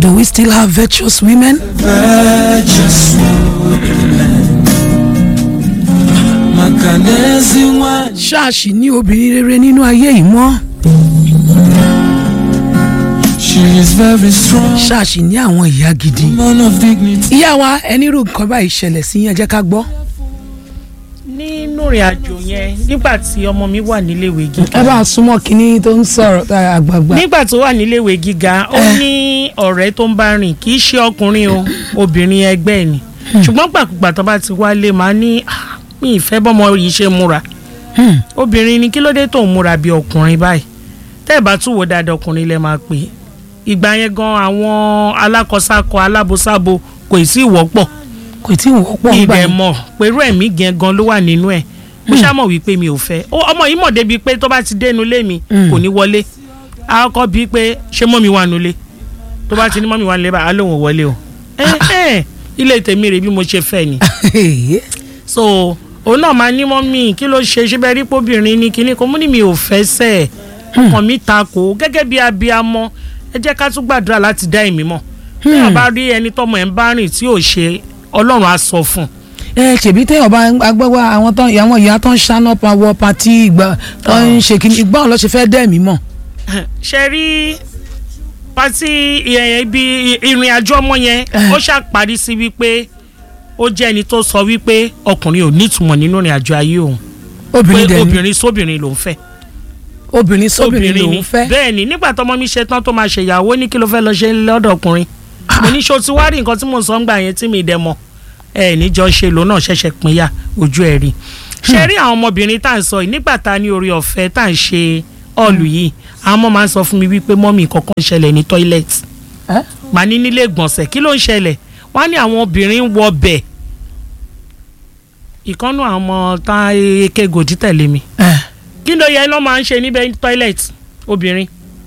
Do we still have virtuous women? Virtuous women. Makanezi nwa ṣáàṣì ní obìnrin rere nínú ayé yìí mọ́ She is very strong. ṣáàṣì ní àwọn ìyá gidi. Man of dignity. ìyá wa ẹni rú nǹkan báyìí ṣẹlẹ̀ sí yẹn jẹ́ ká gbọ́. nínú ìrìn àjò yẹn nígbà tí ọmọ mi wà níléèwé gíga ẹ bá a súnmọ́ kínní tó ń sọ̀rọ̀ tá a àgbààgbà. nígbà tó wà níléèwé gíga ó ní ọ̀rẹ́ tó ń bá rìn kì í ṣe ọkùnrin o obìnrin ẹgbẹ́ ẹ̀ ni ṣùgbọ́n gbàkúgbà tó bá ti wálé máa ní "Ah, mi ìfẹ́ bọ́mọ yìí ṣe múra Hmm. obìnrin ni kí ló dé tó ń múra bí ọkùnrin báyìí tẹ́ ẹ̀ bá tún wò dáadáa ọkùnrin lẹ máa pè é ìgbà yẹn gan àwọn alákọ̀ọ́sákọ̀ alábòsábo kò ì sí ìwọ́pọ̀ kò tí ì wọ́pọ̀ ń gbà ìdẹ̀ yẹn. mọ̀ pẹ̀lú ẹ̀mí gan gan ló wà nínú ẹ̀ mo ṣàmọ̀ wípé mi ò fẹ́ Ó- ọmọ yìí mọ̀ débi pé tó bá ti dénú lé mi Mm. kò ní wọlé a kọ́ bíi pé ṣé mọ́mi wà nulẹ̀ tó bá ti ní mọ́mi wà nulẹ̀ bá a lóun ò wọlé o ẹ ẹ ilé tèmi rè bí mo ṣe fẹ́ ni so òun náà máa ní mọ́mí kí ló ṣe ṣe bẹ́ẹ̀ rí póbìnrin ní kinní kan mú ní mi ò fẹ́ sẹ́ ẹ̀ ọkàn mi ta kò gẹ́gẹ́ bí abiyamọ ẹ jẹ́ ká tún gbàdúrà láti dá ẹ̀mí mọ̀ bí wọ́n bá rí ẹni tọ́mọ ẹ̀ ń bá rìn tí ò ṣe ọlọ́run á sọ fún un ẹ ṣèbí téèyàn bá agbẹ́wà àwọn tán àwọn ìyá tó ń ṣáná pa wọ patí ìgbà tó ń ṣe kí ìgbà wọn lọ ṣe fẹ́ dẹ́ẹ̀mí mọ̀. ṣe rí pati ìyẹn ibi ìrìn àjò ọmọ yẹn ó ṣàparí sí wípé ó jẹ́ ẹni tó sọ wípé ọkùnrin ò nítumọ̀ nínú ìrìn àjò ayé òun pé obìnrin dẹ̀ ni obìnrin sóbìnrin lòún fẹ́ obìnrin sóbìnrin ni lòún fẹ́. bẹ́ẹ̀ ni nígbà tọmọ mi ṣe tán tó máa ṣèyàwó ní kí ló fẹ́ lọ ṣe lọ́dọ̀ ọkùnrin mo ní ṣo ti wá rí nǹkan tí mò ń sọ ń gbà yẹn tí mi dẹ̀ mọ̀ ẹ níjọ ṣe lòun náà ṣẹ̀ṣẹ̀ pínyà ojú ẹ̀ rí ṣe rí àwọn ọmọbìnrin tá à ń sọ yìí nígbà tá a ní orí ọ̀fẹ́ tá à ń ṣe ọ̀lù yìí àwọn ọmọ máa ń sọ fún mi wípé mọ́mì kankan ṣẹlẹ̀ ní tọ́ílẹ̀tì Ẹ́? màá ní nílé ìgbọ̀nsẹ̀ kí ló ń ṣẹlẹ̀ wọ́n á ní àwọn obìnrin ń wọ bẹ̀ ìkànnù àwọn ọmọ tá eke gòdì tẹ̀lé mi Ẹ́. kí ló yẹ ló máa ń ṣe níbẹ̀ ní tọ́ílẹ̀tì obìnrin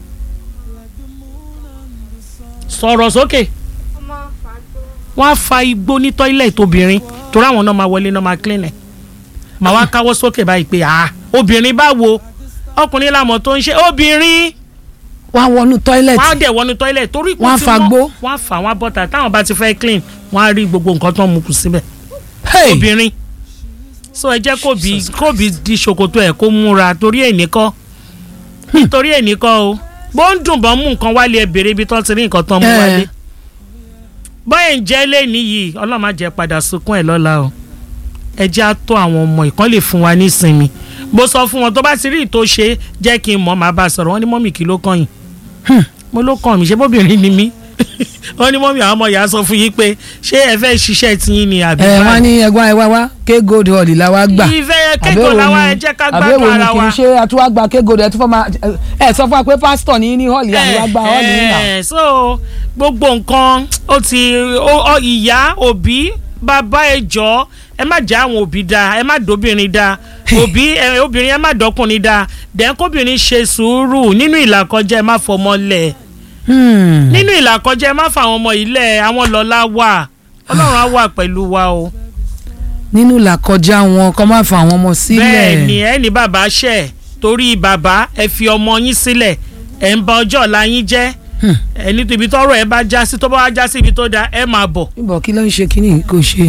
sọ̀rọ̀ sókè wọ́n á fa igbó ní tọ́ílẹ̀tì obìnrin torí àwọn náà máa wọlé náà máa clean ẹ̀ màá wá káwọ́ sókè báyìí pé ah obìnrin báwo ọkùnrin làmọ̀ tó ń ṣe obìnrin wọ́n á wọnú wọ́n á tọ́ílẹ̀tì dẹ̀ wọnú tọ́ílẹ̀tì torí kò Wọ́n á tí fa gbó. wọ́n á fà wọ́n á bọ́ta táwọn bá ti fẹ́ clean wọ́n á rí gbogbo nǹkan tó ń mu kù síbẹ̀ Hey! obìnrin so ẹ jẹ́ kóbi kóbi di ṣòkòtò ẹ̀ kó múra torí èní kọ́ nítorí èní kọ́ o bó ń dùn bọ́ mú nǹkan wálé ẹ bèrè ibi tó ti rí nǹkan tó ń mú Eh. wálé bọ́ẹ̀ ń jẹ́ lẹ́ni yìí ọlọ́run má jẹ́ padà sunkún ẹ̀ lọ́la o ẹ jẹ́ á tó àwọn ọmọ ìkan lè fún wa nísinmi mo sọ fún wọn tó bá ti rí ìtò ṣe jẹ́ kí n mọ̀ máa bá a sọ̀rọ̀ wọ́n ní mọ́mì kí ló kàn yín Hmm. mo ló kàn mí ṣé bóbìnrin ni mí wọ́n ní mọ́mì àwọn ọmọ ìyá sọ fún yín pé ṣé ẹ fẹ́ ṣiṣẹ́ tiyín ni àbí ẹ báyìí? wọ́n ní ẹ̀gbọ́n ẹ wá wá ké gold hall la wá gbà. ìfẹ́ kéko làwọn ẹ jẹ́ ká gbádùn àbẹ̀wò ni ara kì wa. í ṣe àtúwá gba ké gold ẹ tún fọ́ máa ẹ sọ fún wa pé pásítọ̀ ní ní hall yà ni wá gba hall yìí nà. Eh, so gbogbo nǹkan ó ti ó- ó- ìyá òbí bàbá ẹ jọ ẹ má jẹ́ àwọn òbí da ẹ má dóbìnrin da òbí ẹ, obìnrin ẹ má dọkùnrin da dẹ̀ kóbìnrin ṣe sùúrù nínú ìlàkọjá ẹ má fọmọ lẹ̀ Hmm. nínú ìlàkọjá ẹ má fà àwọn ọmọ yìí lẹ̀ àwọn lọ́lá wà ọlọ́run á wà pẹ̀lú wa o. nínú làkọjá wọn kọ́ máa fa àwọn ọmọ sílẹ̀. bẹ́ẹ̀ ni ẹ ní bàbá ṣẹ̀ torí bàbá ẹ fi ọmọ yín sílẹ̀ ẹ ń ba ọjọ́ ọ̀la yín jẹ́ Hmm. ẹ ní ibi tọ́rọ̀ ẹ bá já sí tó bá wá já sí ibi tó da ẹ máa bọ̀. níbo kí ló ń ṣe kínní kò ṣe.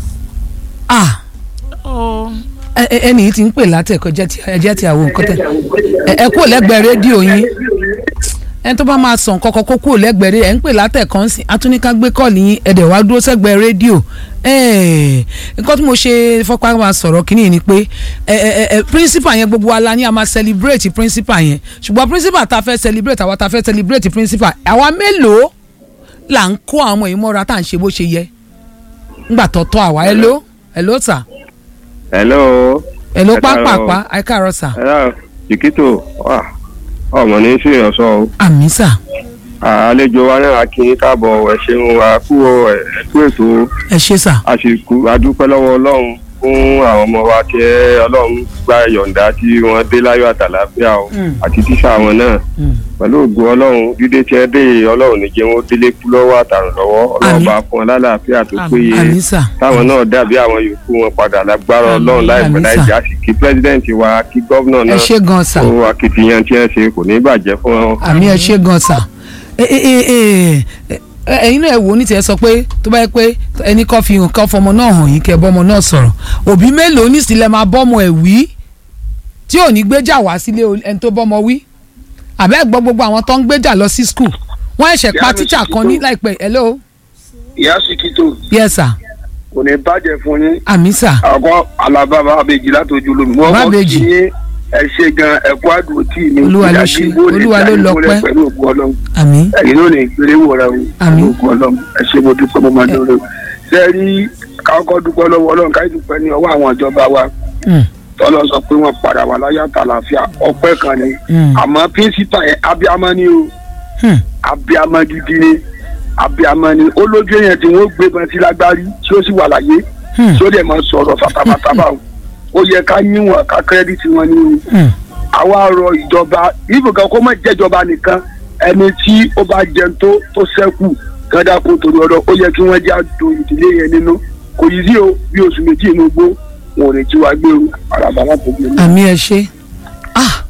ah Ó, ẹ- ẹ- ẹni yìí ti ń pè látẹ̀kọ́ jẹ́ ti àwọn nǹkan tẹ̀ ẹ- ẹ kúrò lẹ́gbẹ̀ẹ́ rédíò yín ẹni tó bá máa sàn kọ́kọ́ kó kúrò lẹ́gbẹ̀ẹ́ rédíò ẹ̀ ń pè látẹ̀kọ́ ń sìn atúnika gbé kọ́ọ̀lì yín ẹ̀dẹ̀ wá dúró sẹ́gbẹ̀ẹ́ rédíò ẹ̀ẹ́ nǹkan tí mo ṣe fọ́pá máa sọ̀rọ̀ kínní ni pé ẹ ẹ ẹ principal yẹn gbogbo wa la ní a máa celebrate principal yẹn ṣùgbọ́n principal ta fẹ́ celebrate àwa ta fẹ́ celebrate principal àwa mélòó là ń kó àwọn ọmọ yìí mọ́ra tá à ń ṣe bó ṣe yẹ ńgbà tọ́tọ́ àwa ẹ ló ẹ ló sà hello ẹ ló Ẹ káàárọ̀. pápápá ẹ káàárọ̀ sà hello chiquito wà ọmọ ní sí ìyànsọ o àmì sà àlejò wa náà kí n káàbọ̀ ẹ ṣeun wa kú o ẹ kú ètò ẹ ṣe sà a sì kú adúpẹ́ lọ́wọ́ ọlọ́run fún àwọn ọmọ wa tí ẹ ọlọ́run gba yọ̀ǹda tí wọ́n dé láyọ̀ àtàlàáfíà o Mm. àti tíṣà wọn náà Mm. pẹ̀lú ògùn ọlọ́run dídé tí ẹ dé yìí, ọlọ́run ní jẹ́ wọn délé kú lọ́wọ́ àtàrùn lọ́wọ́ ọlọ́run Àmín. bá fún wọn lálàáfíà tó Àmín. péye àmì sà táwọn náà dàbí àwọn yòókù wọn padà lágbára Àmín. ọlọ́run láìpẹ́ Àmín, láì sà. jà sí kí pírẹ́sidẹ̀ntì wa kí gọ́vnà ẹ náà ṣe gan sà ó akitiyan tí ẹ ṣe kò ní bàjẹ́ fún wọn. àmì ẹ ṣe gan sà ẹ ẹ ẹ ẹ ẹ- ẹ̀yin náà ẹ wò ó ní tiẹ̀ sọ pé tó bá yẹ pé ẹni kan fi hàn kan fọmọ náà hàn yín kẹ́ bọ́mọ náà sọ̀rọ̀ òbí mélòó nísìlẹ̀ máa bọ́mọ ẹ̀ wí tí ò ní gbéjà wá sílé o- ẹni tó bọ́mọ wí àbẹ́ gbọ́ gbogbo àwọn tó ń gbéjà lọ sí skul wọ́n ẹ̀ṣẹ̀ pa Ìyá mi tíṣà sì kan tó. ní láìpẹ́ hello ìyá sikito yes sir kò ní bàjẹ́ fún yín àmì sir àkọ́ alábàbà abèjì látòjú lómi wọ́n Bàbá kọ́ Abèjì. kí yín ẹ ṣe gan ẹ̀kú àdùn tí mi Olúwa ló ìyá ṣe, Gígbó lè Olúwa ló dá lọ ìgbólẹ̀ pẹ́. pẹ̀lú ògùn ọlọ́run àmì ẹ̀yin ló ní ìgbélé wòra o Àmín. ògùn ọlọ́run ẹ ṣe mo dúpẹ́ mo máa dúró ṣe é rí kákọ́ dúpẹ́ lọ́wọ́ ọlọ́run káyọ̀ dúpẹ́ ní ọwọ́ àwọn ìjọba wa Mm, tọ́lọ́ sọ pé wọ́n padà wà láyé àtàlàfíà ọpẹ́ kan ni mm, àmọ́ píńsípà yẹn abiyamọ ni o mm. abiyamọ gidi ni abiyamọ ni ó lójú èèyàn tí wọ́n gbé bọ́n sí lágbárí tí ó sì wà láyé Hmm. tí ó dẹ̀ máa sọ̀rọ̀ fàtàfàtàbà o ó yẹ ká yíwọ̀n ká kírẹ́dìtì wọn ní o Mm. àwa rọ ìjọba ibùkún kó má jẹ́jọba nìkan ẹni tí ó bá jẹun tó tó sẹ́kù gádà kó torí ọ̀dọ̀ ó yẹ kí wọ́n já do ìdílé yẹn nínú kò yí sí o bí oṣù méjì inú gbó wọn ò ní tí wàá gbé o àràbà láti gbé o. àmì ẹ ṣe ah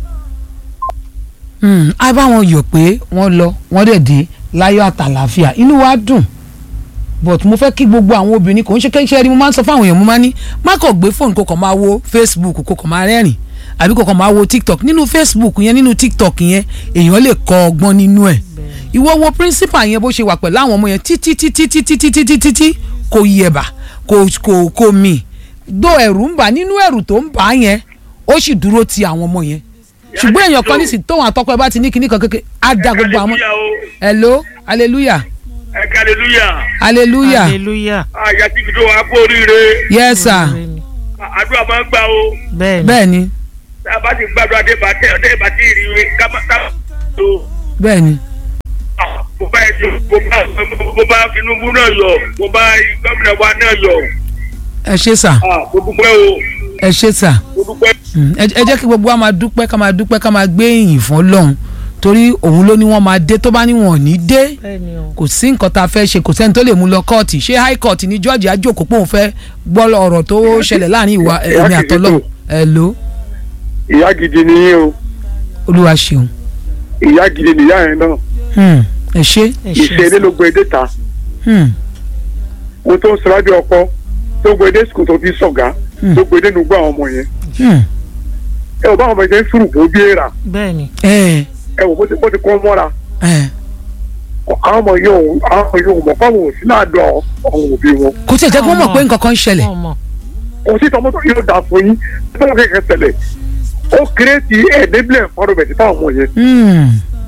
mm, á bá wọn yọ̀ pé wọ́n lọ wọ́n dẹ̀ dé láyọ̀ àtàlàáfíà inú wa dùn but mo fẹ́ kí gbogbo àwọn obìnrin kò ń ṣe kẹ́ńṣẹ́ rí mo máa ń sọ fáwọn èèyàn mo máa ní má kàn gbé fóònù kó kàn máa wo facebook kó kàn máa rẹ́rìn àbí kó kàn máa wo tiktok nínú facebook yẹn nínú tiktok yẹn èèyàn lè kọ́ ọgbọ́n nínú ẹ̀ ìwọ wo principal yẹn bó ṣe wà pẹ̀lú àwọn ọmọ yẹn títí títí títí títí títí tí kò yẹ̀bà kò kò kò mì gbó ẹ̀rù ń bà nínú ẹ̀rù tó ń bà á yẹn ó sì dúró ti àwọn ọmọ yẹn ṣùgbọ́n èèyàn kan nísìnyí tóun àtọ́kọ ẹ bá ti ní kinní kan kékeré á da gbogbo àwọn hello hallelujah ẹ ká hallelujah hallelujah hallelujah àyà tí kìdó wa kú oríire yes sir àdúrà máa ń gbà o bẹ́ẹ̀ ni bẹ́ẹ̀ ni tá a bá ti gbàdúrà dé bá tẹ ọdẹ bá ti rí i ká má ká má tó bẹ́ẹ̀ ni mo bá ẹjọ mo bá mo bá Tinubu náà yọ mo bá gómìnà wa náà yọ ẹ ṣé sir Ah, mo dúpẹ́ o ẹ ṣé sir mo dúpẹ́. Mm, ẹ ẹ jẹ́ kí gbogbo wa máa dúpẹ́ ká máa dúpẹ́ ká máa gbé ìyìn fún Ọlọ́run torí òun ló ní wọ́n máa dé tó bá ní wọn ò ní dé bẹ́ẹ̀ ni o kò sí nǹkan tá a fẹ́ ṣe kò sẹ́ni tó lè mú lọ kóòtù ṣé high court ní George ajókòó pé òun fẹ́ gbọ́ ọ̀rọ̀ tó ṣẹlẹ̀ láàrin ìwà ẹ̀mí àtọ́lọ́ ẹ̀ ló ìyá gidi ni yín o olúwa ṣeun ìyá gidi nìyá yẹn náà Hmm, ẹ ṣé ẹ ìṣe ṣe ilé ló gbé dé ta Hmm, mo tó ń sọ lábẹ́ ọkọ tó gbé dé sùkùl tó fi sọ̀gá Hmm. tó gbé dé nugbó àwọn ọmọ yẹn hmm, ẹ ò bá àwọn ọmọ yẹn sùrù kó bí èèrà bẹ́ẹ̀ ni ẹ ẹ wò bó ti bó ti kọ́ mọ́ra ẹ àwọn ọmọ yẹn ò àwọn ọmọ yẹn ò mọ̀ fáwọn òsì náà dọ̀ àwọn òbí wọn kò tí ẹ jẹ́ kó mọ̀ pé nǹkan kan ń ṣẹlẹ̀ wọ́n mọ̀ kò sí tọmọtò yóò dà fún yín tó wọn kẹkẹ ṣẹlẹ̀ ó kéré ti ẹ̀ẹ́dẹ́gbẹ̀ẹ́ fọdọ̀bẹ̀tì fáwọn ọmọ yẹn Hmm,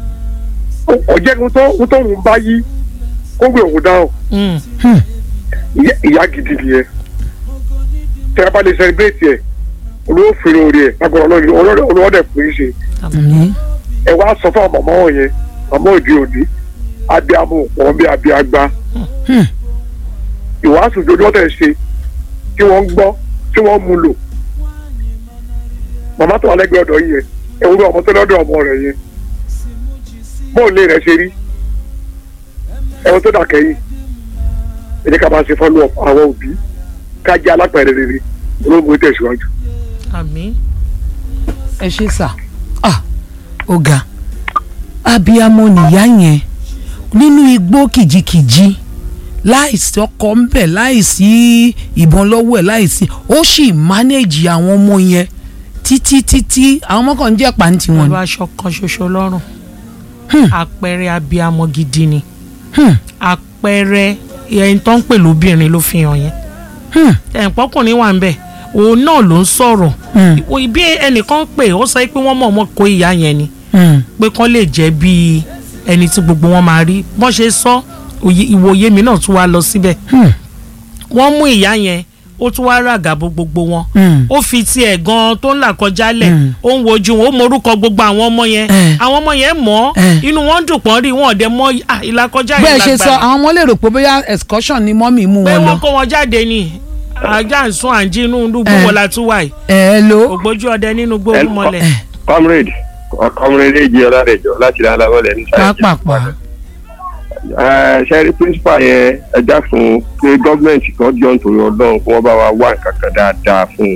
ó jẹ́ kó tó kó tó ń bá yí kó gbé òun dáhùn Mm. hmm, ìyá- ìyá gidi nìyẹn tẹ́ ẹ bá lè sẹlẹbírẹ́tì ẹ̀ olówó fèrè orí ẹ̀ lágbára ọlọ́run olówó dẹ̀ fún yín ṣe àmín. ẹ wá sọ fún àwọn màmá wọn yẹn màmá òde òní abiyamọ òpó bí abiyagba Hmm. ìwàásù dodo ọ̀tẹ̀ ṣe tí wọ́n ń gbọ́ tí wọ́n mú lò màmá tó wà lẹ́gbẹ̀ẹ́ ọ̀dọ̀ yìí yẹn ewúrẹ́ ọmọ tó lọ́dọ̀ ọmọ rẹ̀ yẹn bóòlù rẹ̀ ṣe rí ẹ̀wọ̀n tó dàkẹ́ yìí ẹ jẹ́ ká máa ṣe fọ́lú àwọn òbí ká jẹ́ alápẹ̀rẹ̀ rere olóògùn tẹ̀síwájú. àmín ẹ ṣe sà ah ọ̀gá abiyamọ nìyá yẹn nínú igbó kìjikìji láìsí ọkọ ńbẹ láìsí ìbọn lọ́wọ́ ẹ̀ láìsí ó sì mánéèjì àwọn ọmọ yẹn títí títí àwọn ọmọ kan ń jẹ́ pàǹtí wọn pẹ̀lú ni. aṣọ kan ṣoṣo lọ́rùn Hmm. àpẹẹrẹ abiyamọ gidi ni Hmm, àpẹẹrẹ ẹni tó ń pè lóbìnrin ló fi hàn yẹn hmm, ẹ̀ǹpọ́kùnrin wà ń bẹ̀ òun náà ló ń sọ̀rọ̀ hmm, Ìwọ- bí ẹnìkan pè ó sọ pé wọ́n mọ̀ ọmọ kó ìyá yẹn ni hmm, pé kán lè jẹ́ bíi ẹni tí gbogbo wọn máa rí bọ́n ṣe sọ òye- ìwòye mi náà tún wá lọ síbẹ̀ hmm, wọ́n mú ìyá yẹn ó tún wá ràgàbó gbogbo wọn hmm. ó fi tiẹ̀ gan tó ń là kọjá lẹ̀ Mm. ó ń wojú wọn ó morúkọ gbogbo àwọn ọmọ yẹn Eh. àwọn ọmọ yẹn mọ̀ ọ́ Eh. inú wọn dùn pọ́n rí wọn ọ̀dẹ mọ́ ah, ìlàkọjá bẹ́ẹ̀ yìí ṣe sọ lágbára àwọn ọmọ lè rò pé bóyá excursion ni mọ́mì mú pé wọn lọ. wọ́n kó wọn jáde ni ajá ń sún àǹjí inú dùgbò Eh. wọlá tún wà yìí ẹ ẹ lo. ògbójú ọdẹ nínú gbóòórùn mọ́lẹ̀ comrade comrade èjì ọlárẹjọ láti rán alábọlẹ ní sáyẹn pápápá ṣẹ́rí principal yẹn ẹja fún pé gọ́ọ̀mẹ̀ntì kan jọ nítorí ọlọ́run kí wọ́n bá wa wá nǹkan kan dáadáa fún un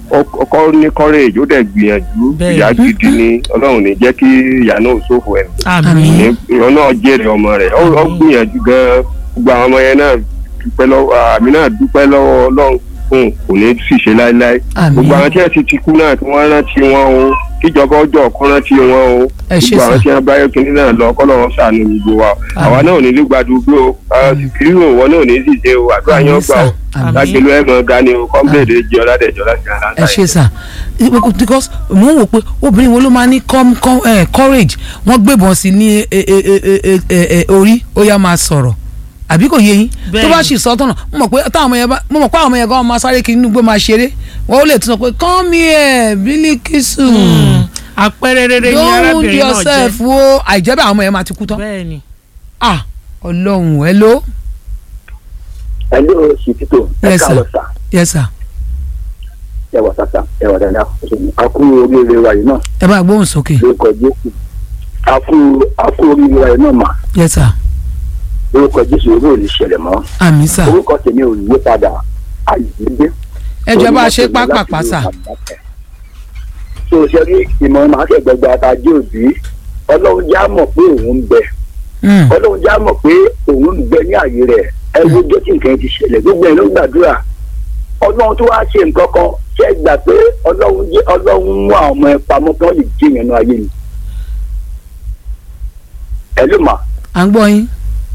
ọk- ọkọ ní courage ó dẹ̀ gbìyànjú Bẹ́ẹ̀. ìyá gidi ni ọlọ́run ní jẹ́ kí ìyá náà ṣòfò ẹ̀ àmì ní ìwọ náà jèrè ọmọ rẹ̀ ó ó gbìyànjú gan gbogbo àwọn ọmọ yẹn náà dúpẹ́ lọ́wọ́ àmì náà dúpẹ́ lọ́wọ́ ọlọ́run fún kò ní ṣìṣe láéláé Àmín. gbogbo àwọn tí wọ́n ti ti kú náà tí wọ́n rántí wọn o kíjọba ọjọ́ ọ̀kan rántí wọn o Ẹ ṣé gbogbo àwọn sà. tí wọ́n bá yọ kínní náà lọ kọ́ lọ́wọ́ sànù gbogbo wa àwa náà ò ní lùgbàdúgbò kírírò wọn náà ò ní dìde o àdúrà Àmín yẹn sà. gbà o Àmín. lágbèlú ẹ̀ mọ̀ ga ni o kọ́ńpléèdè jẹ́ ọ̀làdẹ̀jọ́ láti àlàáfíà ẹ ṣe sà because mo ń wò pé obìnrin wo ló máa ní com- com- eh, courage wọ́n gbébọn sí ní eh, eh, eh, eh, eh, eh, orí ó yá máa sọ̀rọ̀ àbí kò yé yín tó Bẹ́ẹ̀ni. bá sì sọ tọ̀nà mo mọ̀ pé táwọn ọmọ yẹn bá mo mọ̀ pé àwọn ọmọ yẹn gan máa sáré kiri inú gbé máa ṣeré wọ́n ó lè tún sọ pé come here Bilikisu àpẹẹrẹ rere ni don't wound arábìnrin náà yourself jẹ́ o àìjẹ́ bẹ́ẹ̀ àwọn ọmọ yẹn máa ti kú tán bẹ́ẹ̀ ni ah ọlọ́run ẹ ló Hello, Ṣìkìtò. Ẹ Yes, sir. káàárọ̀ sà. yes sir Ẹ wà sàtà. Ẹ wà dáadáa. A kú oríire wa yìí náà. ẹ bá gbóhùn sókè Lórúkọ Jésù. A kú a kú oríire wa yìí náà mà. yes sir Lórúkọ Jésù owó ò lè ṣẹlẹ̀ mọ́. àmì sà Orúkọ tèmi ò yí padà. Àyíké. ẹ jẹ́ bá a ṣe pápápá sà So ṣe rí ìmọ̀ máa ṣe gbẹgbẹ àtàjẹ́ òbí. Ọlọ́run já mọ̀ pé òun ń bẹ. Mm, Ọlọ́run já mọ̀ pé òun ń bẹ ní àyè rẹ̀. Ẹ wo jẹ́ tí nǹkan ti ṣẹlẹ̀. Gbogbo ẹ̀ ló gbàdúrà. Ọlọ́run tó wá ṣe nǹkan kan. Ṣé ẹ gbà pé Ọlọ́run jẹ́ Ọlọ́run mú àwọn ọmọ ẹ pamọ́ kí wọ́n lè jí ìyẹn náà ayé ni. Ẹ ló mà. à ń gbọ́ yín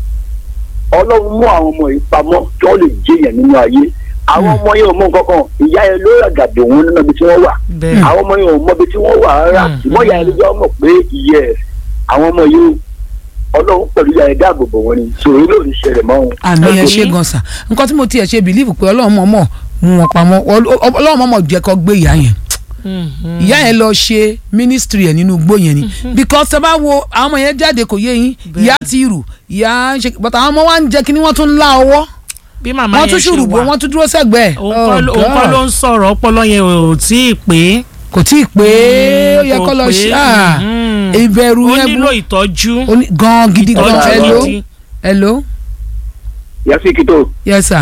ọlọ́run mú àwọn ọmọ yìí pamọ́ kí wọ́n lè jẹyàn nínú ayé àwọn ọmọ yẹn ò mọ nǹkan kan ìyá yẹn ló ràgàdì òun nínú ibi tí wọ́n wà bẹ́ẹ̀ àwọn ọmọ yẹn ò mọ ibi tí wọ́n wà rárá Mm. ṣùgbọ́n ìyá yẹn ló jẹ́ ọmọ pé ìyẹ àwọn ọmọ yìí ọlọ́run pẹ̀lú ìyá yẹn dáàbò bò wọ́n ni sòrí ló ń ṣẹlẹ̀ mọ́ wọn. àmì ẹ Àmín. ṣe gan sa nǹkan tí mo tiẹ̀ ṣe bìlíìfù pé ọlọ́run mọ̀ọ́mọ̀ mú wọn pamọ́ Ọl- ọlọ́run mọ̀ọ́mọ̀ jẹ́ kó gbé ìyá yẹn Mhm. ìyá yẹn lọ ṣe mínísítírì ẹ̀ nínú igbó yẹn ni because tẹ bá wo àwọn ọmọ yẹn jáde kò yé yín ìyá ti rù ìyá ń ṣe but àwọn ọmọ wa ń jẹ kí ni wọ́n tún ń lá ọwọ́ bí màmá wọ́n yẹn tún ṣe ṣùrùbọ wà wọ́n tún dúró sẹ́gbẹ̀ẹ́ òun kọ́ ló- òun kọ́ ló ń sọ̀rọ̀ ọpọlọ yẹn ò tí ì pé kò tí ì pé ó yẹ kò kó lọ pé, ṣe ah, mhm. ìbẹ̀rù ó yẹn nílò burú- ìtọ́jú ó ní- gan gidi gan ìtọ́jú hello gidi. hello yàtí kìtò yes sir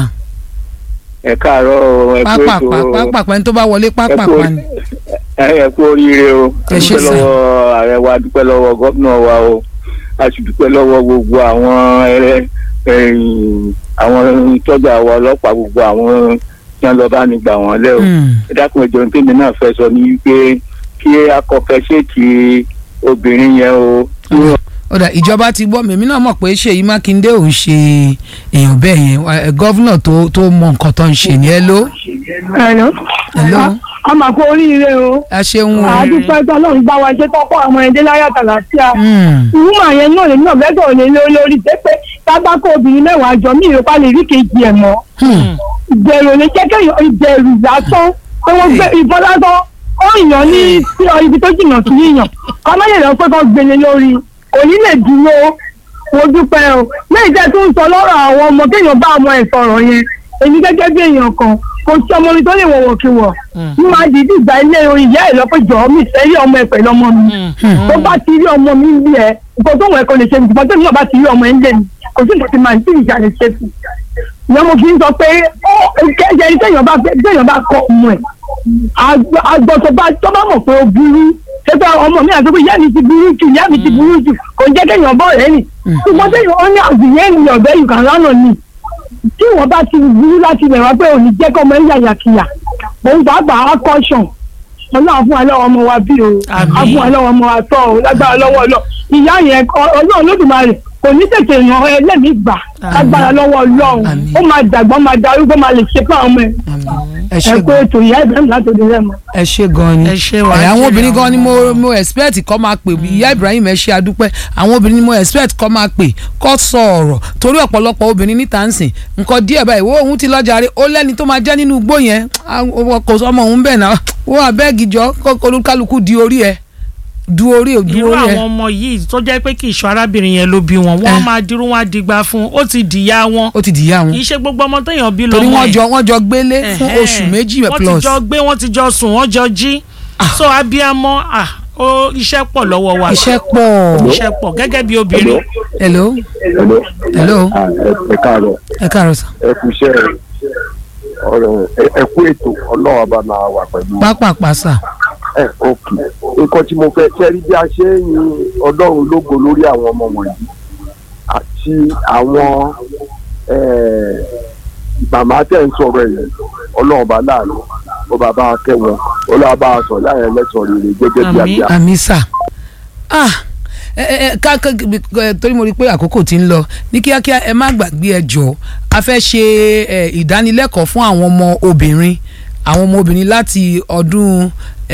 ẹ káàárọ̀ ẹ kú pápápá ètò pápápá ẹni tó bá wọlé ẹ kú pápápá ni ẹ kú oríire o Ẹ ṣé dúpẹ́ sà. lọ́wọ́ ààrẹ wa dúpẹ́ lọ́wọ́ gómìnà wa o a sì dúpẹ́ lọ́wọ́ gbogbo àwọn ẹrẹ ẹ̀yìn, àwọn tọ́jà wa ọlọ́pàá gbogbo àwọn tí wọ́n lọ bá ní gbà wọ́n lẹ́ o Mm. ẹ dákun ẹjọ́ ní tèmi náà fẹ́ sọ ní wípé kí akọ̀fẹ́sẹ̀tì obìnrin yẹn o kí wọ́n ọ̀dà ìjọba ti gbọ́ mèmí náà mọ̀ pé ṣèyí mákindé ò ń ṣe èèyàn bẹ́ẹ̀ yẹn ẹ, gọ́vnà tó tó mọ nǹkan tó ń ṣe ni ẹ ló Hello. Hello. a máa kó oríire o ẹ ṣeun o. àdúpẹ́ tó ọlọ́run bá wa ṣe tọ́kọ́ àwọn ẹ̀dẹ́ láyà tàlàfíà Mm. ìwúmọ̀ yẹn náà lèmi náà bẹ́ẹ̀ òní lé lórí pé pé tábàkọ̀ obìnrin mẹ́wàá jọ mí ìrọ́pá lè rí kejì ẹ̀ mọ́ Hmm. ìbẹ̀rù ní jẹ́kẹ́ ìbẹ̀rù lásán pé wọ́n gbé ìbọn lásán ó yàn ní sí ọ ibi tó jìnnà sí yíyàn kọ́mọ́yè lọ pé kọ́ gbélé lórí kò ní lè dúró mo dúpẹ́ o lẹ́yìn tẹ́ tó ń sọ lọ́rọ̀ àwọn ọmọ kéèyàn bá ọmọ ẹ̀ sọ̀rọ̀ yẹn èmi gẹ́gẹ́ bí èèyàn kan kò sí ọmọ mi tó lè wọ̀wọ̀ kí wọ̀ ní máa dìídì gba ilé ìyá ẹ̀ lọ́pẹ́ jọ̀ọ́ mi fẹ́ rí ọmọ ẹ̀ pẹ̀lú ọmọ mi tó bá ti rí ọmọ mi ń bí ẹ nǹkan tó wọ̀ ẹ́ kò lè ṣe nǹkan tó ní ọba ti rí ọmọ ẹ̀ ń lé mi kò sí nǹkan tí màá tí ìjà lè ṣe fún ìyá mo fi ń sọ pé ó kẹ́jẹ́ ẹni téèyàn bá fẹ́ téèyàn bá kọ ọmọ ẹ̀ àgbọ̀ tó bá tó bá mọ̀ pé ó burú ṣé pé ọmọ mi àti pé ìyá mi ti burú jù ìyá mi ti burú jù kò jẹ́ kéèyàn bọ̀ rẹ̀ nì ṣùgbọ́n téèyàn ó ní àgbìyẹ́ ni ọ̀bẹ yìí kan lánàá ni tí wọ́n bá ti burú láti lè wá pé òní jẹ́ kọ́ ọmọ ẹ̀ yàyàkìyà òun pàápàá akọ́ṣọ̀n ọlọ́run fún wa lọ́wọ́ ọmọ wa bí o Àmín. á fún wa lọ́wọ́ ọmọ wa tọ́ o lágbára lọ́wọ́ ọlọ́ ìyá yẹn ọ- ọlọ́run lódùmarè kò ní tètè ràn ẹ lẹ́mìí gbà lágbára lọ́wọ́ ọlọ́run Àmín. ó máa dàgbà ó máa darúgbó máa lè ṣe fún àwọn ọmọ ẹ ẹ ẹ ṣe kó gan ètò ìyá ìbẹ̀rẹ̀ látòdì rẹ̀ mọ́. ẹ ṣe gan ni Ẹ ṣé wàá ẹ, àwọn jèrè obìnrin gan àwọn ni mo ọmọ. mo expect kọ́ máa pè mí ìyá Ibrahim ẹ ṣe adúpẹ́ àwọn obìnrin ni mo expect kọ́ máa pè kọ́ sọ ọ̀rọ̀ torí ọ̀pọ̀lọpọ̀ obìnrin níta ń sìn nǹkan díẹ̀ báyìí wo òun ti lọ́jà rí ó lẹ́ni tó máa jẹ́ nínú igbó yẹn ah, ó- kò sọmọ òun bẹ́ẹ̀ náà wọ́n abẹ́ẹ̀gì jọ kó olúkálukú di orí ẹ du orí ẹ du irú orí ẹ àwọn ọmọ yìí tó jẹ́ pé kì í ṣọ arábìnrin yẹn ló bí wọn wọ́n Eh. máa dirú wọn á digba fún un ó ti dìyà wọn ó ti dìyà kì wọn í ṣe gbogbo ọmọ téèyàn bí torí lọ́mọ wọ́n ẹ̀. jọ wọ́n jọ gbélé fún Ẹ̀hẹ́n. oṣù méjì wọ́n plus ti jọ gbé wọ́n ti jọ sùn wọ́n jọ jí so abiyamọ ah ó iṣẹ́ pọ̀ lọ́wọ́ wa iṣẹ́ pọ̀ iṣẹ́ pọ̀ gẹ́gẹ́ bí obìnrin hello Hello. Hello. Ah, ẹ- ẹ káàárọ̀ ẹ káàárọ̀ sà ẹ kú iṣẹ́ ọ̀rẹ́ ẹ- ẹ kú ètò ọlọ́run ọba máa wà pẹ̀lú pápápá sà ẹ òkè nǹkan tí mo fẹ́ kẹ́rí bí a ṣe ń yin ọlọ́run lógo lórí àwọn ọmọ wọ̀nyí àti àwọn eh, màmá tẹ̀ ń sọ̀rọ̀ ẹ̀yẹ ọlọ́run ọba láàánú ó bàbá kẹwọn ọlọ́run bá a sọ láyẹn lẹ́sọ̀ rere gẹ́gẹ́ bí Àmín. abíyá. àmì sà ah ẹ ẹ ẹ ká ká ẹ, torí mo rí i pé àkókò ti ń lọ ní kíákíá ẹ má gbàgbé ẹ jọ a fẹ́ ṣe ẹ, ìdánilẹ́kọ̀ọ́ fún àwọn ọmọ obìnrin àwọn ọmọ obìnrin láti ọdún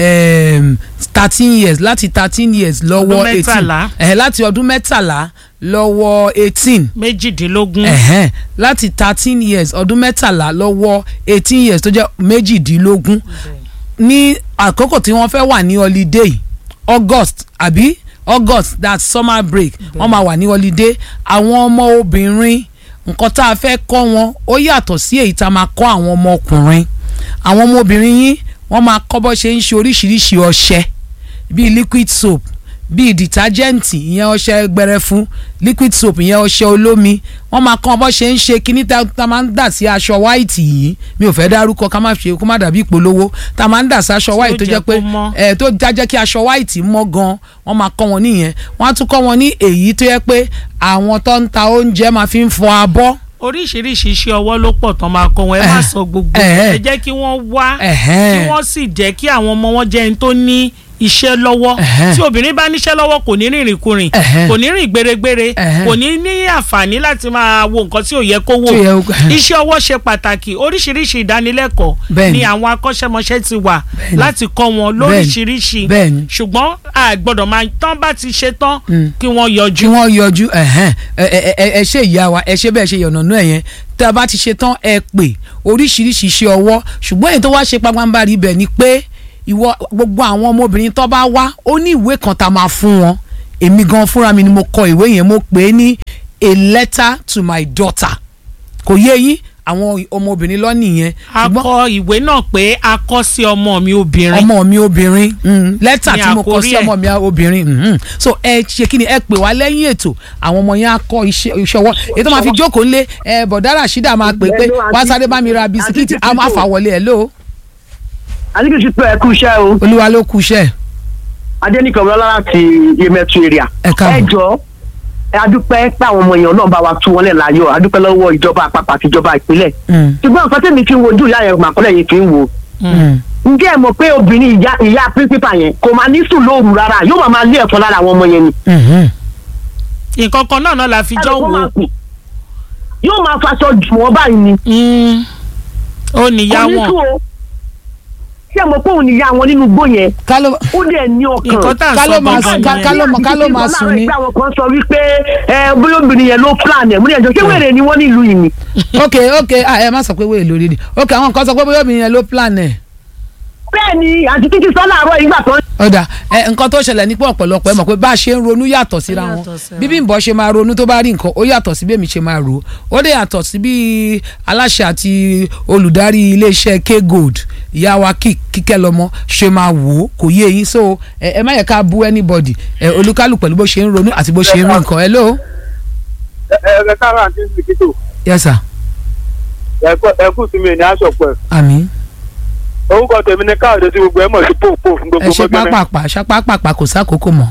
thirteen years láti thirteen years lọ́wọ́ Ọdún eighteen mẹ́tàlá. ẹ̀hẹ́ láti ọdún mẹ́tàlá lọ́wọ́ eighteen méjìdínlógún ẹ̀hẹ́n láti thirteen years ọdún mẹ́tàlá lọ́wọ́ eighteen years tó jẹ́ méjìdínlógún ní àkókò tí wọ́n fẹ́ wà ní holiday august àbí august that summer break wọ́n máa wà ní holiday àwọn ọmọ obìnrin nǹkan tá a fẹ́ kọ́ wọn ó yàtọ̀ sí èyí tá a máa kọ́ àwọn ọmọ ọkùnrin àwọn ọmọ obìnrin yín wọ́n máa kọ́ bọ́ ṣe ń ṣe oríṣiríṣi ọṣẹ bíi liquid soap bíi dìtájẹ́ǹtì ìyẹn ọṣẹ gbẹrẹfu liquid soap ìyẹn ọṣẹ olómi wọ́n máa kọ́ bọ́ ṣe ń ṣe kíní tá tá máa ń dà sí aṣọ white yìí mi ò fẹ́ dárúkọ ká má ṣe kó má dàbí ìpolówó tá máa ń dà sí aṣọ white tó jẹ́ jẹ́ pé kó mọ́. ẹ tó jájẹ́ kí aṣọ white mọ́ gan wọ́n máa kọ́ wọn nìyẹn wọ́n á tún kọ́ wọn ní èyí tó yẹ pé àwọn tó ń ta oúnjẹ máa fi ń fọ abọ́ oríṣiríṣi iṣẹ́ ọwọ́ ló pọ̀ tán máa kọ́ wọn ẹ má Eh, sọ gbogbo eh, ẹ jẹ́ kí wọ́n wá Ẹ̀hẹ́n. kí wọ́n sì jẹ́ kí àwọn ọmọ wọn jẹ́ ẹni tó ní iṣẹ́ lọ́wọ́ Ẹ̀hẹ́n. tí obìnrin bá níṣẹ́ lọ́wọ́ kò ní rìnrìn kurìn Ẹ̀hẹ́n. kò ní rìn gbèrègbèrè Ẹ̀hẹ́n. kò ní ní àǹfààní láti máa wo nǹkan tí ò yẹ kó wò Tí ò yẹ kó- iṣẹ́ ọwọ́ ṣe pàtàkì oríṣiríṣi ìdánilẹ́kọ̀ọ́ Bẹ́ẹ̀ni. ni àwọn akọ́ṣẹ́mọṣẹ́ ti wà Bẹ́ẹ̀ni. láti kọ́ wọn lóríṣiríṣi Bẹ́ẹ̀ni. ṣùgbọ́n a gbọ́dọ̀ máa tán bá ti ṣe tán Mm. kí wọ́n kí yọjú wọ́n yọjú ẹ̀hẹ́n, ẹ ẹ ẹ ẹ ṣe ìyá wa ẹ ṣe bẹ́ẹ̀ ṣe yọ̀nà náà yẹn tá a bá ti ṣe tán ẹ pè oríṣiríṣi iṣẹ́ ọwọ́ ṣùgbọ́n èyí tó wá ṣe pàpàǹbarì ibẹ̀ ni pé ìwọ gbogbo àwọn ọmọbìnrin tó bá wá ó ní ìwé kan tá a máa fún wọn èmi gan fúnra mi ni mo kọ ìwé yẹn mo pè é ní a letter to my daughter kò yé yín àwọn ọmọbìnrin lọ́nì yẹn a kọ ìwé náà pé a kọ sí ọmọ mi obìnrin ọmọ mi obìnrin mm, lẹ́tà Ní tí mo kọ àkórí sí ẹ̀. ọmọ mi obìnrin mhm. so ẹ ṣe kí ni ẹ pè wá lẹ́yìn ètò àwọn ọmọ yẹn á kọ́ iṣẹ́ iṣẹ́ ọwọ́ èyí tó máa fi jókòó ńlé ẹ bọ̀dá Rashida máa pè pé wá sáré bá mi ra bisikíìtì á máa fà wọlé ẹ ló àdìgbò ti pẹ́ ẹ̀kú iṣẹ́ o olúwa ló kú iṣẹ́ adẹ́nìkan lọ́la láti yemẹtu area Ẹ káàbọ̀. ẹ jọ ẹ adúpẹ́ pé àwọn ọmọ èèyàn náà bá wa tú wọn lẹ̀ láyọ̀ adúpẹ́ lọ́wọ́ ìjọba àpapọ̀ àti ìjọba ìpínlẹ̀ Mm, ṣùgbọ́n nǹkan tẹ̀mí fi ń wojú ìyá yẹn màkọ́lẹ̀ yìí fi ń wo mm. ǹjẹ́ ẹ mọ̀ pé obìnrin ìyá ìyá píríncípà yẹn kò máa ní sùn lóru rárá yóò máa máa lé ẹ̀kọ́ lára àwọn ọmọ yẹn ni Mhm. nǹkan kan náà náà la fi jọ Ẹ̀rọ kó wò máa kù. yóò máa faṣọ jù wọ́n báyìí ni Mm. ó níyà kò ní wọn sùn o ṣé ẹ mọ̀ pé òun níyà wọn nínú igbó yẹn ká ló ó dẹ̀ ní ọkàn nǹkan tá à ń ká ló sọ máa gangan ká- nìyẹn. ká ló mọ̀- ká ló máa sùn ní. àwọn kan sọ wípé ẹ bóyá obìnrin yẹn ló plan ẹ̀ múlẹ̀ ẹ̀jọ̀ ṣé wèrè ni wọ́n nílùú yìí ni. ok ok ah, ẹ má sọ pé wéè lórí ni ok àwọn nǹkan sọ pé bóyá obìnrin yẹn ló plan ẹ̀ bẹ́ẹ̀ ni àti títí sọ́lá àárọ̀ ìgbà tó ń ọ̀dà ẹ nǹkan tó ṣẹlẹ̀ ní pé ọ̀pọ̀lọpọ̀ ẹ mọ̀ pé bá a ṣe ń ronú yàtọ̀ síra Ó wọn yàtọ̀ síra. bí Bímbọ́ ṣe máa ronú tó bá rí nǹkan ó yàtọ̀ sí bí èmi ṣe máa rò ó ó dẹ̀ yàtọ̀ sí bí aláṣẹ àti olùdarí iléeṣẹ́ K-Gold ìyá wa Kí- kíkẹ́ lọ́mọ ṣe máa wò ó kò yé yín so ẹ ẹ má yẹ ká bú anybody ẹ olúkálù pẹ̀lú bó ṣe ń ronú àti bó ṣe ń rí nǹkan hello ẹ ẹ káàrọ̀ àti ìsìkítò yes sir ẹ kú sí mi ní aṣọ pẹ̀ àmín orúkọ tèmi ní káàdé tí gbogbo ẹ mọ̀ sí pòpò fún ẹ gbogbo ṣe gbẹgbẹ pápápá ṣe pápápá kò sákòókò mọ́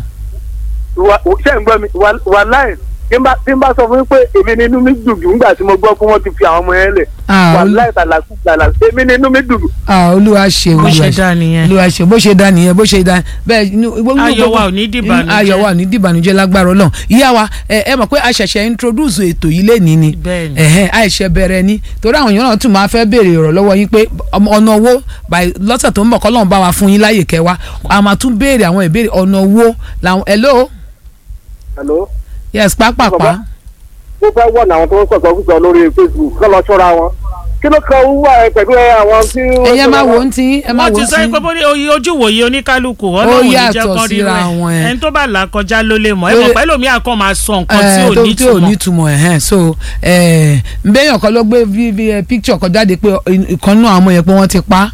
ṣé ń gbọ́ mi wà láì tí n bá tí n bá sọ fún yín pé èmi ni inú mi dùn jù nígbà tí mo gbọ́ pé wọ́n ti fi àwọn ọmọ yẹn lẹ̀ Ah, wà olú- láì tàlàkù tàlà èmi ni inú mi dùn jù. ah olúwa ṣe bó olúwa ṣe ṣe dá nìyẹn olúwa ṣe bó ṣe dá nìyẹn bó ṣe dá bẹ́ẹ̀ inú inú Ayọ̀ gbogbo- wa ò ní dìbànújẹ́. inú- ayọ̀ wa ò ní dìbànújẹ́ lágbára Ọlọ́run ìyá wa ẹ ẹ mọ̀ pé a ṣẹ̀ṣẹ̀ introduce ètò yìí lẹ́ni ni Bẹ́ẹ̀ni. ẹ̀hẹ́n àìṣe bẹ̀rẹ̀ ni torí àwọn èèyàn náà tún máa fẹ́ béèrè ọ̀rọ̀ lọ́wọ́ yín pé ọmọ- ọ̀nà owó by lọ́sẹ̀ tó ń bọ̀ kọ́lọ́run bá wa fún yín láyè kẹwa a máa tún béèrè àwọn ìbéèrè ọ̀nà owó làwọn hello Hello? yes pápápá mo fẹ́ wọ̀n àwọn tó ń sọ̀tọ̀ fúnṣọ lórí Facebook kọ́ lọ ṣọ́ra wọn kí ló kan wúwà ẹ pẹ̀lú ẹ àwọn tí. ẹ̀yẹ́ máa wò ó ti ẹ máa wọ́n wò ti ó sọ ti pé bó ní oye ojú wòye oníkálukú Ó ọlọ́run ní yàtọ̀ jẹ́ kán rí síra wọn, ẹ. rẹ̀ ẹni tó bá là kọjá ló lè mọ̀ ẹ Ó mọ̀ lè- pẹ́lú mi àkọ́ máa sọ nǹkan tí Eh, ò tó- ní tí ò túmọ̀ nítumọ̀ ẹ̀hẹ́n so eh, nbẹ́yàn kan ló gbé bí- bí, eh, picture kan jáde pé ìkan náà àwọn yẹn pé wọ́n ti pa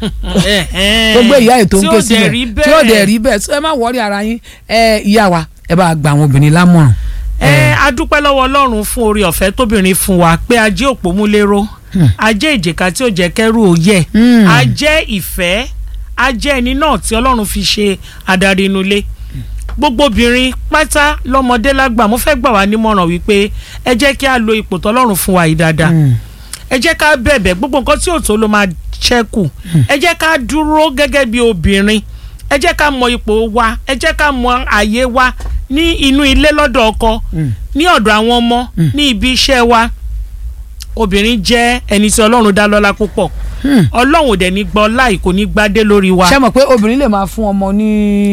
tó gbé ìyá ètò ń ké sílẹ̀ tí ó dẹ̀ rí bẹ́ẹ̀ so ẹ má wọrí ara yín eh, ìyá wa ẹ bá gba àwọn obìnrin lámọ̀ràn. ẹ adúpẹ́ lọ́wọ́ ọlọ́run fún orí ọ̀fẹ́ tóbìnrin fún wa pé ajé òpómúléró a jẹ́ ìjìká tí ó jẹ́ kẹ́rù ó yẹ̀ a jẹ́ ìfẹ́ a jẹ́ ẹni náà tí ọlọ́run fi ṣe adarí inú ilé gbogbo obìnrin pátá lọ́mọdé lágbà mo fẹ́ gbà wá nímọ̀ràn wípé ẹ jẹ́ kí a lo ipò tọ́lọ́run fún wa yìí dáadáa ẹ jẹ́ ká bẹ̀bẹ̀ gbogbo nǹkan tí ò tó ló máa ṣẹ́kù ẹ jẹ́ ká dúró gẹ́gẹ́ bí obìnrin ẹ jẹ́ ká mọ ipò wa ẹ jẹ́ ká mọ àyè wa ní inú ilé lọ́dọ̀ ọkọ ní ọ̀dọ̀ àwọn ọmọ ní ibi iṣẹ́ wa obìnrin jẹ́ ẹni tí ọlọ́run dá lọ́lá púpọ̀ ọlọ́run ò dẹ̀ ní gbọ́ láì kò ní gbádé lórí wa. ṣé mọ̀ pé obìnrin lè máa fún ọmọ ní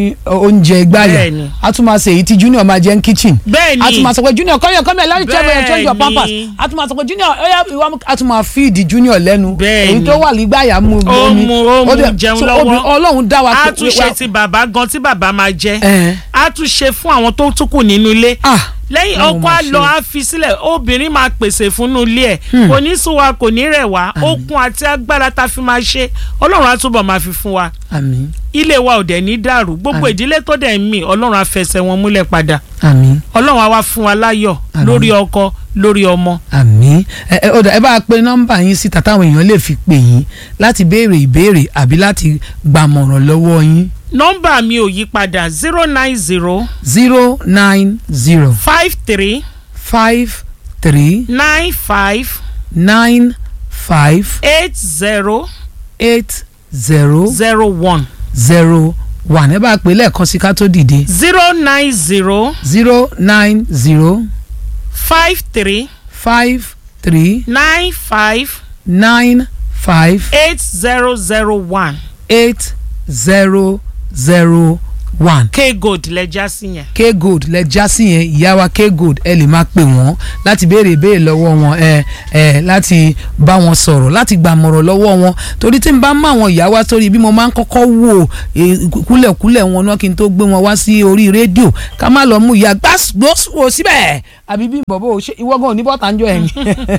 oúnjẹ ìgbàyà Bẹ́ẹ̀ni. a tún máa ṣe èyí tí junior máa jẹ ní kitchen Bẹ́ẹ̀ni. a tún máa sọ pé junior come here come here let me change your change your Bẹ́ẹ̀ni. pampers a tún máa sọ pé junior oya ìwà mú a tún máa feed junior lẹ́nu Bẹ́ẹ̀ni. èyí tó wà nígbàyà mú Ó omi mu- ó mu dẹ̀- jẹun so lọ́wọ́. obìnrin- ọlọ́run dá wa a pé- tún ṣe ti bàbá gan tí bàbá máa jẹ Ẹ̀hẹ́n. a tún ṣe fún àwọn tó tún kù nínú ilé ah lẹ́yìn Ọlọ́run ọkọ máa á ṣe. lọ á fi sílẹ̀ obìnrin máa pèsè fúnnú ilé ẹ̀ kò ní sún wa kò ní rẹ̀ wá okun àti agbára tá a fi máa ṣe ọlọ́run á túbọ̀ máa fi fún wa àmín ilé wa ò dẹ̀ ní dàrú gbogbo Àmín. ìdílé tó dẹ̀ ń mì ọlọ́run á fẹsẹ̀ wọn múlẹ̀ padà àmín ọlọ́run á wá fún wa láyọ̀ Àmín. lórí ọkọ lórí ọmọ àmín ẹ ẹ ọ̀dà ẹ bá a pe nọ́mbà yín síta táwọn èèyàn lè fi pè yín láti béèrè ìbéèrè àbí láti gbàmọ̀ràn lọ́wọ́ yín nọ́mbà mi ò yí padà zero nine zero zero nine zero five three five three nine five nine five eight zero eight zero zero one zero one ẹ bá a pè lẹ́ẹ̀kan sí ká tó dìde zero nine zero zero nine zero five three five three nine five nine five eight zero zero one eight zero zero one. k gold lẹja sí yẹn. k gold lẹ já sí yẹn ìyá wa k gold ẹ lè máa pè wọ́n láti béèrè ìbéèrè lọ́wọ́ wọn ẹ ẹ láti bá wọn sọ̀rọ̀ láti gbàmọ̀rọ̀ lọ́wọ́ wọn torí tí n bá mọ àwọn ìyá wa sórí bí mo máa ń kọ́kọ́ wò eh, kúlẹ̀kúlẹ̀ wọn náà kí n tó gbé wọn wá sí orí rédíò ká má lọ mú ìyá gbàsgbòsò síbẹ̀ àbí bí bọ̀bọ̀ ò ṣe ìwọ gan ò ní bọ́tà ń jọ ẹ̀yìn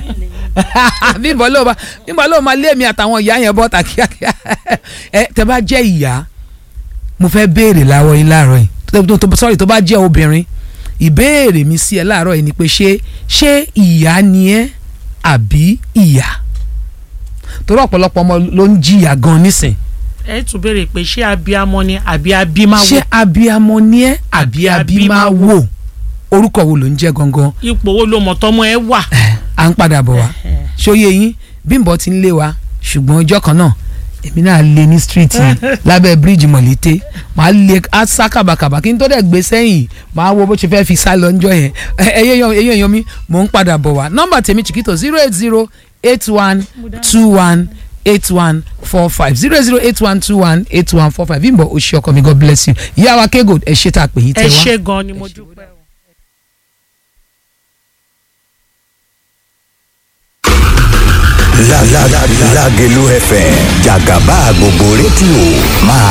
bí bọ́ ló ma bí bọ́ ló ma lé mi àtàwọn ìyá yẹn bọ́tà kíákíá ẹ tẹ bá jẹ́ ìyá mo fẹ́ béèrè láwọ yín láàárọ̀ yìí tó- tó- tó- sorry tó bá jẹ́ obìnrin ìbéèrè mi sí ẹ láàárọ̀ yìí ni pé ṣé ṣé ìyá ni ẹ́ àbí ìyá torí ọ̀pọ̀lọpọ̀ ọmọ ló ń jìyà gan nísìn ẹ tún béèrè pé ṣé abiyamọ ni àbí abimáwo ṣé abiyamọ ni ẹ́ àbí abimáwo orúkọ wo ló ń jẹ́ gangan ipò wo ló mọ̀ tọ́mọ ẹ wà. à ń padà bọ̀ wá ṣóyè yín bímbọ ti ń lé wa ṣùgbọ́n ọjọ́ kan náà èmi náà lé ní street yìí lábẹ́ bíríìjì mọ̀lété màá lé á sá kàbàkàbà kí n tó dẹ̀ gbé sẹ́yìn màá wo bó ṣe fẹ́ fi sá lọ ńjọ́ yẹn ẹyẹ èèyàn mi mò ń padà bọ̀ wá nọ́mbà tèmi chiquito zero eight zero eight one two one eight one four five zero zero eight one two one eight one four five bímbọ oṣù ọkọ mi god bless you ìyá wa kégo ẹ ṣe tá a pè yín tẹ ẹ wá. ṣe gan ni mo dúpẹ́ o. Lágẹ̀lú FM jàgàbá gbogbo rédíò máa